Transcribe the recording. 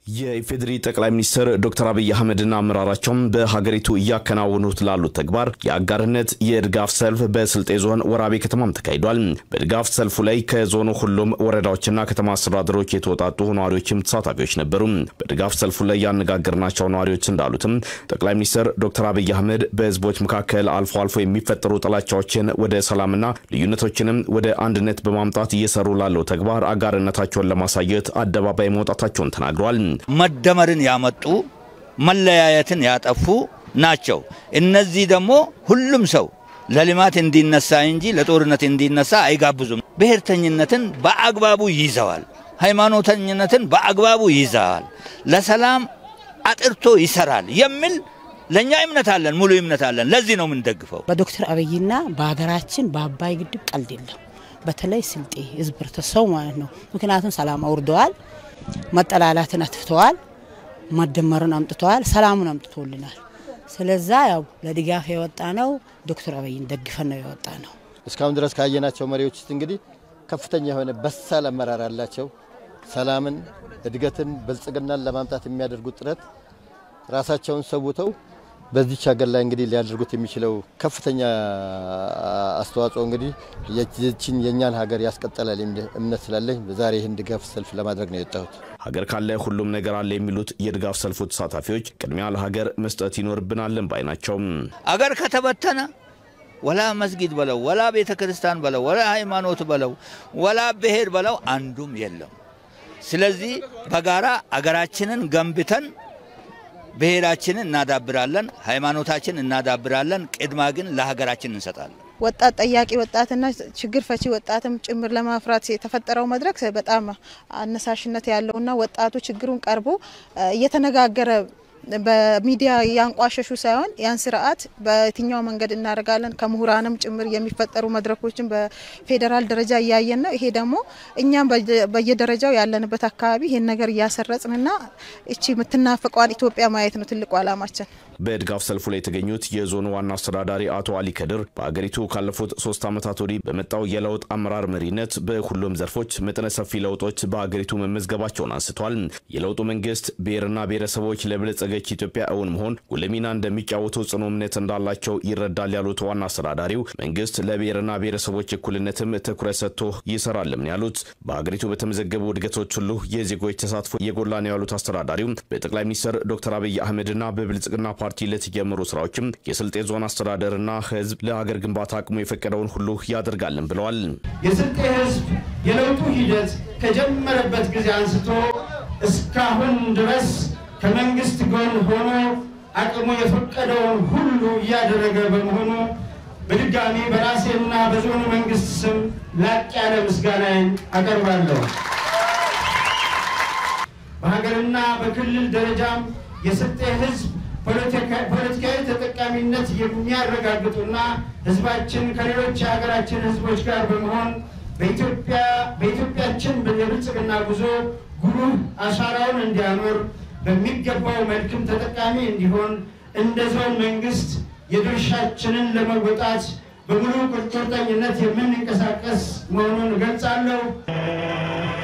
የኢፌዴሪ ጠቅላይ ሚኒስትር ዶክተር አብይ አህመድና አመራራቸውም በሀገሪቱ እያከናወኑት ላሉት ተግባር የአጋርነት የድጋፍ ሰልፍ በስልጤ ዞን ወራቤ ከተማም ተካሂዷል። በድጋፍ ሰልፉ ላይ ከዞኑ ሁሉም ወረዳዎችና ከተማ አስተዳደሮች የተወጣጡ ነዋሪዎችም ተሳታፊዎች ነበሩ። በድጋፍ ሰልፉ ላይ ያነጋገርናቸው ነዋሪዎች እንዳሉትም ጠቅላይ ሚኒስትር ዶክተር አብይ አህመድ በህዝቦች መካከል አልፎ አልፎ የሚፈጠሩ ጥላቻዎችን ወደ ሰላምና ልዩነቶችንም ወደ አንድነት በማምጣት እየሰሩ ላለው ተግባር አጋርነታቸውን ለማሳየት አደባባይ መውጣታቸውን ተናግረዋል። መደመርን ያመጡ መለያየትን ያጠፉ ናቸው። እነዚህ ደግሞ ሁሉም ሰው ለልማት እንዲነሳ እንጂ ለጦርነት እንዲነሳ አይጋብዙም። ብሔርተኝነትን በአግባቡ ይዘዋል። ሃይማኖተኝነትን በአግባቡ ይዘዋል። ለሰላም አጥርቶ ይሰራል የሚል ለእኛ እምነት አለን፣ ሙሉ እምነት አለን። ለዚህ ነው የምንደግፈው። በዶክተር አብይና በሀገራችን በአባይ ግድብ ቀልድ የለም። በተለይ ስልጤ ህዝብ ህብረተሰቡ ማለት ነው። ምክንያቱም ሰላም አውርደዋል፣ መጠላላትን አጥፍተዋል፣ መደመርን አምጥተዋል፣ ሰላሙን አምጥቶልናል። ስለዛ ያው ለድጋፍ የወጣ ነው ዶክተር አብይን ደግፈን ነው የወጣ ነው። እስካሁን ድረስ ካየናቸው መሪዎች ውስጥ እንግዲህ ከፍተኛ የሆነ በሳል አመራር አላቸው። ሰላምን፣ እድገትን፣ ብልጽግናን ለማምጣት የሚያደርጉት ጥረት ራሳቸውን ሰውተው በዚች ሀገር ላይ እንግዲህ ሊያደርጉት የሚችለው ከፍተኛ አስተዋጽኦ እንግዲህ የችን የእኛን ሀገር ያስቀጠላል የሚል እምነት ስላለኝ ዛሬ ይህን ድጋፍ ሰልፍ ለማድረግ ነው የወጣሁት። ሀገር ካለ ሁሉም ነገር አለ የሚሉት የድጋፍ ሰልፉ ተሳታፊዎች ቅድሚያ ለሀገር መስጠት ይኖርብናልን ባይ ናቸው። አገር ከተበተነ ወላ መስጊድ በለው ወላ ቤተ ክርስቲያን በለው ወላ ሃይማኖት በለው ወላ ብሔር በለው አንዱም የለም። ስለዚህ በጋራ አገራችንን ገንብተን ብሔራችንን እናዳብራለን፣ ሃይማኖታችን እናዳብራለን። ቅድማ ግን ለሀገራችን እንሰጣለን። ወጣት ጠያቂ ወጣትና ችግር ፈቺ ወጣትም ጭምር ለማፍራት የተፈጠረው መድረክ በጣም አነሳሽነት ያለውና ወጣቱ ችግሩን ቀርቦ እየተነጋገረ በሚዲያ እያንቋሸሹ ሳይሆን ያን ስርዓት በየትኛው መንገድ እናደርጋለን ከምሁራንም ጭምር የሚፈጠሩ መድረኮችን በፌዴራል ደረጃ እያየን ነው። ይሄ ደግሞ እኛም በየደረጃው ያለንበት አካባቢ ይሄን ነገር እያሰረጽንና እቺ የምትናፍቀዋን ኢትዮጵያ ማየት ነው ትልቁ ዓላማችን። በድጋፍ ሰልፉ ላይ የተገኙት የዞኑ ዋና አስተዳዳሪ አቶ አሊ ከድር በሀገሪቱ ካለፉት ሶስት ዓመታት ወዲህ በመጣው የለውጥ አመራር መሪነት በሁሉም ዘርፎች መጠነ ሰፊ ለውጦች በሀገሪቱ መመዝገባቸውን አንስተዋል። የለውጡ መንግስት ብሔርና ብሔረሰቦች ለበለጸገች ኢትዮጵያ እውን መሆን ጉልህ ሚና እንደሚጫወቱ ጽኑ እምነት እንዳላቸው ይረዳል ያሉት ዋና አስተዳዳሪው መንግስት ለብሔርና ብሔረሰቦች እኩልነትም ትኩረት ሰጥቶ ይሰራልም ያሉት በሀገሪቱ በተመዘገቡ እድገቶች ሁሉ የዜጎች ተሳትፎ የጎላ ነው ያሉት አስተዳዳሪው በጠቅላይ ሚኒስትር ዶክተር አብይ አህመድና በብልጽግና ፓርቲ ለተጀመሩ ስራዎችም የስልጤ ዞን አስተዳደርና ህዝብ ለሀገር ግንባታ አቅሙ የፈቀደውን ሁሉ ያደርጋልን ብለዋል። የስልጤ ህዝብ የለውጡ ሂደት ከጀመረበት ጊዜ አንስቶ እስካሁን ድረስ ከመንግስት ጎን ሆኖ አቅሙ የፈቀደውን ሁሉ እያደረገ በመሆኑ በድጋሚ በራሴና በዞኑ መንግስት ስም ላቅ ያለ ምስጋናዬን አቀርባለሁ። በሀገርና በክልል ደረጃም የስልጤ ህዝብ ፖለቲካዊ ተጠቃሚነት የሚያረጋግጡና ህዝባችን ከሌሎች የሀገራችን ህዝቦች ጋር በመሆን በኢትዮጵያችን የብልጽግና ጉዞ ጉልህ አሻራውን እንዲያኖር በሚገባው መልክም ተጠቃሚ እንዲሆን እንደ ዞን መንግስት የድርሻችንን ለመወጣት በሙሉ ቁርጠኝነት የምንንቀሳቀስ መሆኑን እገልጻለሁ።